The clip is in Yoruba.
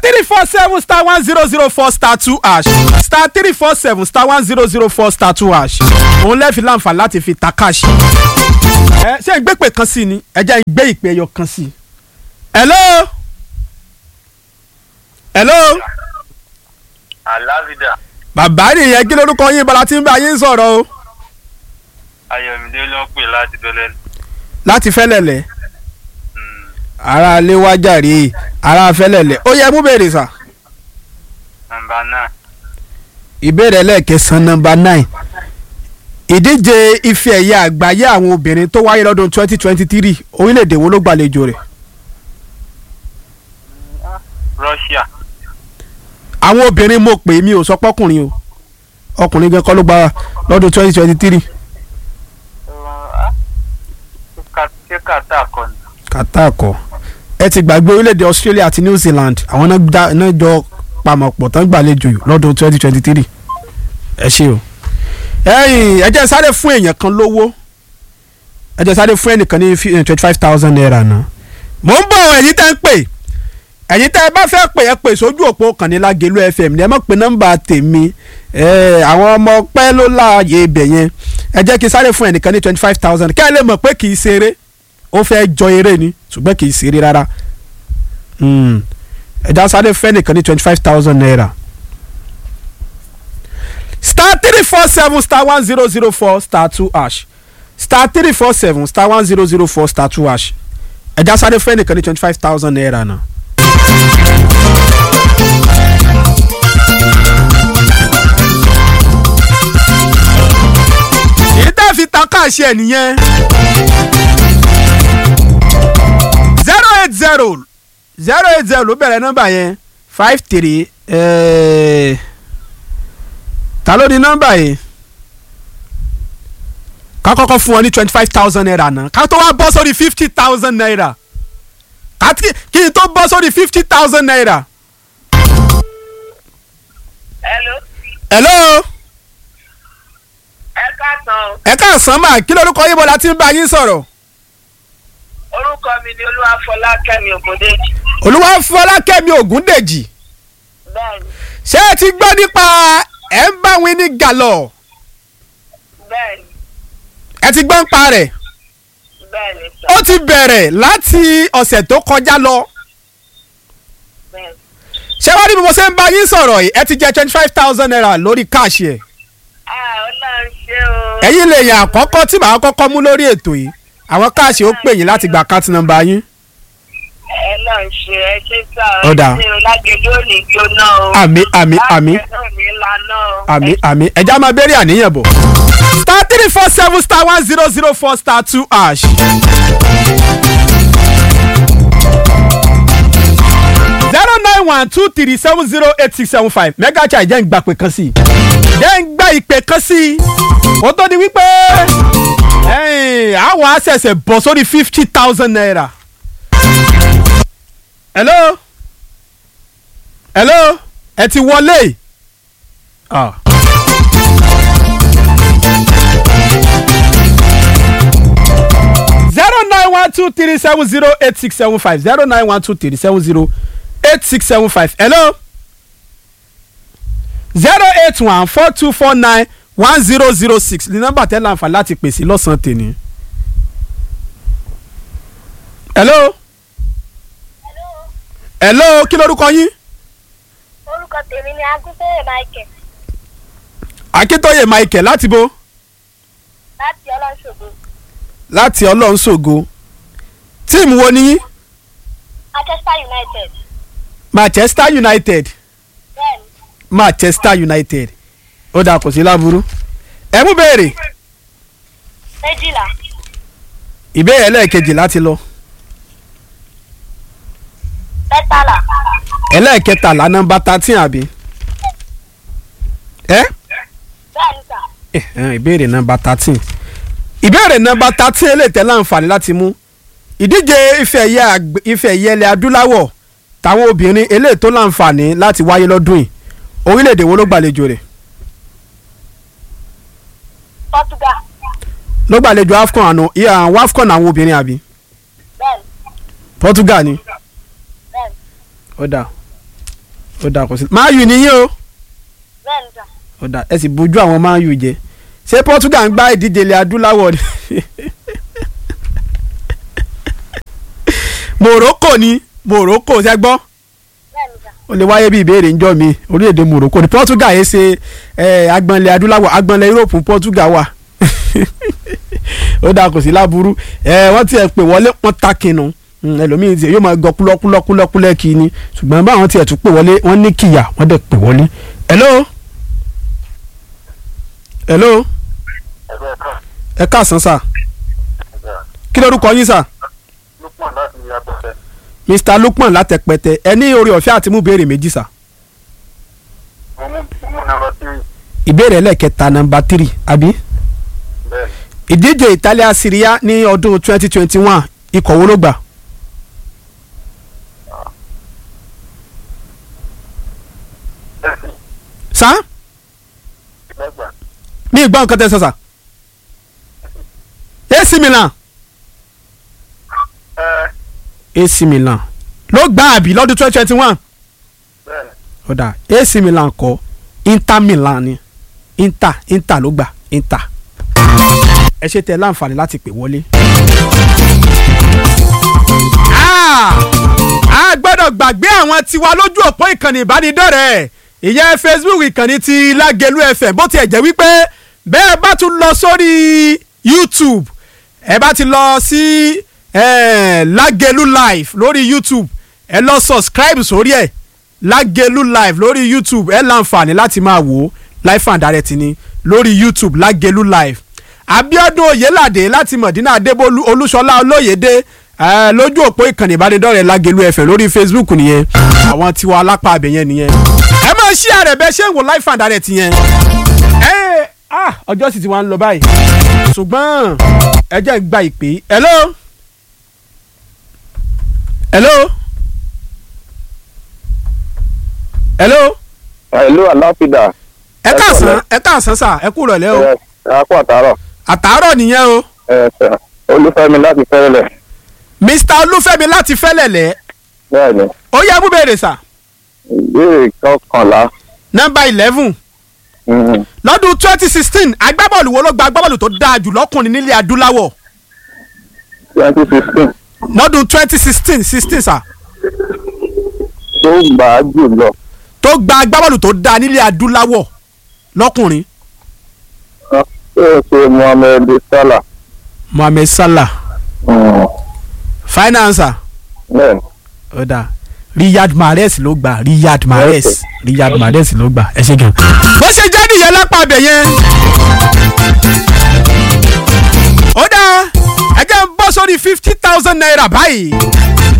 three four seven star one zero zero four star two hash star three four seven star one zero zero four star two hash òun lẹ́ẹ̀fi láǹfààní láti fi ta káàṣì. ẹ ṣé ń gbé pè kan sí ni ẹ jẹ́ ń gbé ìpè ẹyọ kan sí. hello hello Alávidà bàbá nìyẹn kí lórúkọ yín bọ́lá tí ń bá yín sọ̀rọ̀ o Ayọ̀mídé ló ń pè láti bẹ́lẹ̀. láti fẹ́lẹ̀lẹ̀ ara lé wájàre ara fẹ́lẹ̀lẹ̀ ó yẹ mú bèrè sà. Nàmbà náà ìbéèrè ẹlẹ́ẹ̀kẹsàn nọmba nine ìdíje ife ẹ̀yẹ àgbáyé àwọn obìnrin tó wáyé lọ́dún twenty twenty three orílẹ̀-èdè wo ló gbàlejò rẹ̀ Russia àwọn obìnrin mo pè mí ò sọ pọ́kùnrin o ọkùnrin gan kọ́ ló gba lọ́dún twenty twenty three ṣé kàtà kọ ni. kàtà kọ́ ẹ ti gbàgbé orílẹ̀-èdè Australia àti New Zealand àwọn náà dá- náà jọ pamọ́pọ̀ tán gbàlejò lọ́dún twenty twenty three ẹ ṣe o ẹ̀yin ẹ jẹ́ sáré fún èèyàn kan lówó ẹ jẹ́ sáré fún ẹnìkan ní twenty five thousand naira náà mò ń bọ̀ ẹ̀yin tẹ́ ń pè ẹ̀yin tẹ́ ẹ bá fẹ́ pè ẹ pè sójú òpó kànnílágẹ̀lú fm ní ẹ má pe nọ́mbà tèmi ẹ, àwọn ọmọ pẹ́ ló láàyè ibẹ̀ yẹn ẹ jẹ́ kí n sáré fún ẹnìkan ní twenty five thousand kẹ́ ẹ lè mọ̀ pé kì í ṣeré ó fẹ́ jọ eré ni ṣùgbọ́n kì í ṣeré rárá Hmm. ẹ já sáré fẹ́ ẹnìkan ní twenty five thousand naira star three four seven star one zero zero four star two hash star three four seven star one zero zero four star two hash ẹ já sáré fẹ́ ẹnìkan ní twenty five thousand naira náà. èyí tá a fi ta káàṣì ẹ̀ nìyẹn zero eight zero zero eight zero ló bẹ̀rẹ̀ nọ́mbà yẹn five three eh, ta ló ní nọ́mbà yẹn ká kọ́kọ́ fún wọn ní twenty five thousand naira náà ká tó wá bọ́ sórí fifty thousand naira ká tí- kí n tó bọ́ sórí fifty thousand naira. Hello. hello Ẹ káàsán. ẹ káàsán mà kí lórúkọ yín bọ́lá tí ń bá yín sọ̀rọ̀ Orúkọ mi ni Olúwafọlákẹ́mi Ògúndéjì. olúwa fọlákẹ́mi ògúndèjì Bẹ́ẹ̀ni, ṣé ẹ ti gbọ́ nípa ẹ̀ ń bá wí ní gàlọ́ bẹ́ẹ̀ni, ẹ ti gbọ́ ń pa rẹ̀ bẹ́ẹ̀ni sọ. ó ti bẹ̀rẹ̀ láti ọ̀sẹ̀ tó kọjá lọ Bẹ́ẹ̀ni. ṣé wàá rí bí mo ṣe ń bá yín sọ̀rọ̀ yìí ẹ ti jẹ twenty five thousand naira lórí káàṣì ẹ̀ Ah, Ọlọ́run ṣé o. ẹ̀yin lè yàn àkọ́kọ́ tí màá kọ́kọ́ mú lórí ètò yìí àwọn káàṣì ó pè yín láti gba káàtì nọ́mbà yín Ọlọ́run ṣe ẹ ṣe sá Ó dáa. Ẹ ṣe o lágẹ̀dẹ̀ ò ní jóná o. àmì àmì àmì Lágẹ̀dẹ̀ ò ní lana o. àmì àmì ẹja máa bẹ̀rẹ̀ àníyàn bọ̀. star three four seven star one zero zero four star two hash. zero nine one two three seven zero eight six seven five mega chai jẹ́ ń gba ìpè kan sí i jẹ́ ń gba ìpè kan sí i ó tó di wípé ẹ̀yìn, àwọn àṣẹ̀ṣẹ̀ bọ̀ sórí fifty thousand naira. hello hello ẹ ti wọlé. Ah. zero nine one two three seven zero eight six seven five zero nine one two three seven zero eight six seven five hello zero eight one four two four nine one zero zero six ní nọ́mbà tẹ́ láǹfà láti pèsè lọ́sàn-án tèmi. hello hello kí lorúkọ yín orúkọ tèmi ni agúnfẹ́rẹ́ michael akíntóye michael láti bo láti ọlọ́ṣogbo láti ọlọ́run ṣògo tíìmù wo ni yín manchester united manchester united bẹ́ẹ̀ni manchester united ó dáa kò sí láburú ẹ mú béèrè méjìlá ìbéèrè ẹlẹ́ẹ̀kejì láti lọ mẹ́tàlá ẹlẹ́ẹ̀kẹtàlá nọ́mbà thirteen àbí ẹ bẹ́ẹ̀ni sà ẹ ẹ, ìbéèrè nọ́mbà thirteen ìbéèrè nọ́mbà thirteen eléyìí tẹ́ láǹfààní láti mú ìdíje ife ẹ̀yẹ àgbẹ̀- ife ẹ̀yẹ ilẹ̀ adúláwọ̀ táwọn obìnrin eléyìí tó láǹfààní láti wáyé lọ́dún yìí orílẹ̀-èdè wo ló gbàlejò rẹ̀ portugal ló gbàlejò afcon àná ìyá àwọn afcon àwọn obìnrin àbí bẹ́ẹ̀ni portugal ni bẹ́ẹ̀ni ó dáa ó dà kó sí máa yù níyìn o bẹ́ẹ̀ ni sà. ó dà ẹ sì bójú àwọn máa yù jẹ ṣé Portugal ń gbá ìdíje ilẹ̀ adúláwọ̀ ni Morocco ni Morocco ṣe gbọ́ bẹ́ẹ̀ ni sà. ó lè wáyé bí ìbéèrè ńjọ́ mi orílẹ̀-èdè Morocco ni Portugal yẹn ṣe eh, agbọ̀nlẹ̀ adúláwọ̀ agbọ̀nlẹ̀ Europe Portugal wà ó dà kò sí láburú ẹ wọ́n tiẹ̀ pè wọlé wọ́n ta kinu Mm, ẹlòmíì tiẹ̀ yóò máa gọ kúlọ́kúlọ́kúlọ́kúlẹ́ kí ni ṣùgbọ́n báwọn tiẹ̀ tún pè wọlé wọ́n ní kìyà wọ́n dẹ̀ pè wọlé. hello hello ẹgbẹ́ kan ẹ káàsán sà kí lórúkọ yín sà lópọ̀ láti apẹ̀tẹ̀ Mr Lukman látẹpẹtẹ ẹ ní orí ọ̀fẹ́ àti mú béèrè méjì sà mo mú mo mú nàmbà tírì ìbéèrè ẹlẹ́kẹta nọmba tírì àbí bẹ́ẹ̀ ìdíje Italia Serie A ní ọdún twenty twenty one ikọ̀ wo ló gbà ẹ̀sìn sá lẹ́gbà ní ìgbọ́n nǹkan tẹ́ sọ sà AC Milan ẹ AC Milan ló gbà àbí lọ́dún twenty twenty one bẹ́ẹ̀ ó dà AC Milan kọ́ Inter Milan ni Inter Inter ló gbà Inter ẹ ṣe tẹ láǹfààní láti pè wọlé. Ah! a gbọ́dọ̀ gbàgbé àwọn tiwa lójú òpó ìkànnì ìbánidọ́rẹ̀ẹ́ ìyẹn Facebook ìkànnì ti Lágẹ̀lú FM bó tiẹ̀ jẹ́ wípé bẹ́ẹ̀ bá tún lọ sórí YouTube ẹ bá ti lọ sí eh, Lágẹ̀lú live lórí YouTube ẹ lọ subscribe sórí ẹ̀ Lágẹ̀lú live lórí YouTube ẹ láǹfààní láti máa wò ó live and direct ni lórí YouTube Lágẹ̀lú live Abíọ́dún Oyèládé láti Mọ̀dínà Adébólú Olúṣọlá Olóyèdé eh, lójú òpó ìkànnì ìbánidọ́rẹ̀ẹ́ Lágẹ̀lú FM lórí Facebook nìyẹn àwọn tiwa alápá abẹ yẹn nìyẹn ẹ máa ṣí àrẹ bẹ ṣé ń wo live and direct yẹn ẹ ah ọjọ́ sì ti wá ń lọ báyìí ṣùgbọ́n ẹ jẹ́ gba ìpè hello hello hello ìlú aláfídà ẹ káàsán ẹ káàsán sà ẹ kú rọ̀lẹ́ o ẹ akó àtàrọ àtàárọ̀ nìyẹn o ẹ sẹ olúfẹ́mi láti fẹrẹlẹ Mr Olúfẹ́mi láti fẹ́lẹ̀lẹ̀ bẹ́ẹ̀ ni ó yẹ mú béèrè sà ìbéèrè kọkànlá nọ́mbà eleven mhm, lọ́dún twenty sixteen agbábọ́ọ̀lù wo ló gba agbábọ́ọ̀lù tó dáa jù lọ́kùnrin nílẹ̀ adúláwọ̀ twenty sixteen lọ́dún twenty sixteen sixteen sà tó gbà á jù lọ tó gba agbábọ́ọ̀lù tó dáa nílẹ̀ adúláwọ̀ lọ́kùnrin ó ṣe mohammed salah Mohammed Salah mhm, finance bẹ́ẹ̀ ni ó dáa Riyad Mahrez ló gbà Riyad Mahrez Riyad Mahrez ló gbà ẹ ṣe gan. bó ṣe jẹ́ nìyẹn lápá abẹ yẹn. ó dáa ẹ jẹ́ ń bọ́ sórí fifty thousand naira báyìí